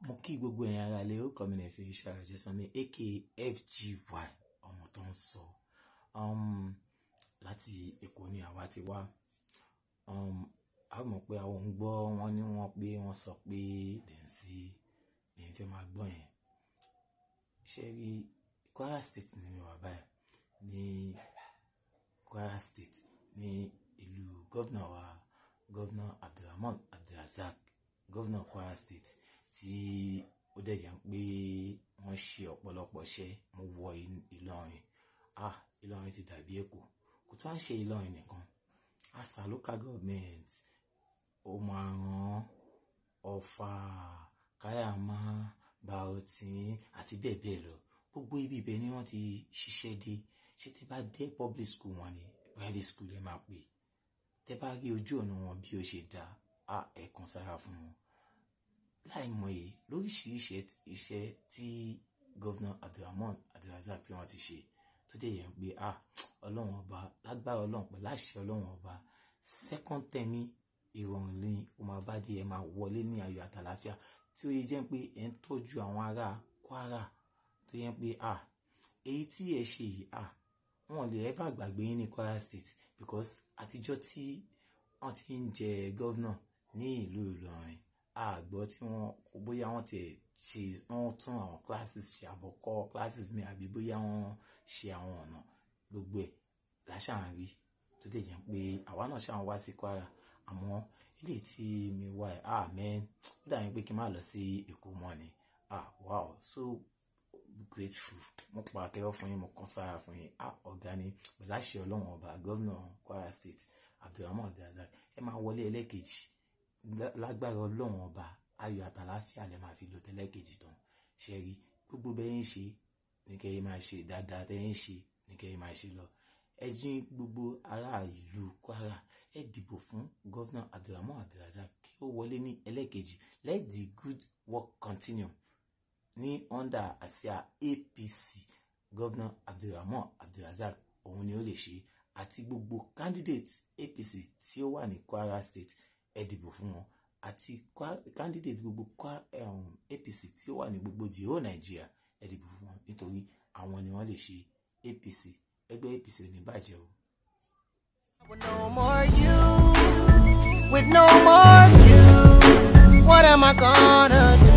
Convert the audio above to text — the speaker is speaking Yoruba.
mo kí gbogbo ẹ̀yin ara lè ó kọ́ mi lè fi iṣẹ́ ara jẹ́ sanmi aka FGY ọmọ tó ń sọ um, láti Èkó ni àwa ti wá um, a mọ̀ pé àwọn ń gbọ́ wọ́n ní wọ́n pé wọ́n sọ pé dẹ̀nsí lèyìn fẹ́ máa gbọ́ yẹn ṣe rí Kwara State ní yorùbá báyìí ní Kwara State ní ìlú gómìnà wa gómìnà Abdulrahman Abdulrazak gómìnà Kwara State tí ó dẹ̀ jẹ́ pé wọ́n ṣe ọ̀pọ̀lọpọ̀ iṣẹ́ mo wọ Ìlọrin ah Ìlọrin ti dàbí Èkó kò tún á ṣe Ìlọrin nìkan àṣà local government ó máa ràn Ọ̀fà Káyàmá Bautin àti bẹ́ẹ̀ bẹ́ẹ̀ lọ gbogbo ibi ibẹ̀ ni wọ́n ti ṣiṣẹ́ dé ṣé tẹ́ bá dé public school wọn ni private school ẹ máa pè tẹ́ bá rí ojú ọ̀nà wọn bí ó ṣe dá a ẹ̀kan sára fún wọn láì mọye lóríṣiríṣi iṣẹ́ tí gọ́vnà Abdulrahman Abdulrazak tí wọ́n ti ṣe tó dẹ̀ yẹn pé a ọlọ́run ọba lágbára ọlọ́run pẹ̀lú àṣẹ ọlọ́run ọba second term ìrọ̀rùn ní o máa bá dé ẹ máa wọlé ní ayọ̀ àtàlàáfíà tí ó yẹ jẹ́ pé ẹ ń tọ́jú àwọn ará Kwara tó yẹ pé a èyí tí ẹ ṣe yìí a wọn lè ever gbàgbé yín ní Kwara State because àtijọ́ tí wọ́n ti ń jẹ gọ́vnà ní ìlú Ìlọrin àgbọ̀ tí wọ́n bóyá wọ́n ti ṣe wọ́n tún àwọn classes ṣe àbọ̀kọ́ classes mi àbí bóyá wọ́n ṣe àwọn ọ̀nà gbogbo ẹ̀ láṣà ń rí tó dẹ̀ jẹ́ pé àwa náà ṣáà ń wá sí Kwara àmọ́ ilé tí mi wá ẹ̀ ah man ó dàbí pé kí n má lọ sí Èkó mọ́ ni ah wow so grateful mo pa àtẹ́wọ́ fún yín mo kàn sára fún yín ah ọ̀gá ni pẹ̀lú àṣẹ ọlọ́run ọba gómìnà Kwara State Abdulrahman Abdulrazak ẹ máa wọlé ẹlẹ́kejì lágbára ọlọ́run ọba ayọ̀ àtàláfíà lè máa fi lò tẹ́lẹ̀kejì tán ṣe rí gbogbo bẹ́ẹ̀ ń ṣe ní kẹ́yìn máa ṣe dáadáa tẹ́yìn ṣe ní kẹ́yìn máa ṣe lọ ẹ jí gbogbo ará ìlú Kwara ẹ dìbò fún gọ́vnà Abdulrahman Abdulrazak kí ó wọlé ní ẹlẹ́kejì let the good work continue ní under àsíá APC gọ́vnà Abdulrahman Abdulrazak òun ni ó lè ṣe àti gbogbo candidate APC tí ó wà ní Kwara State ẹ dìbò fún wọn àti candidate gbogbo um, APC tí ó wà ní gbogbo the whole Nigeria ẹ dìbò fún wọn nítorí àwọn ni wọ́n lè ṣe APC ẹgbẹ́ APC ò ní bàjẹ́ o. With no more you, with no more you, what am I gonna do?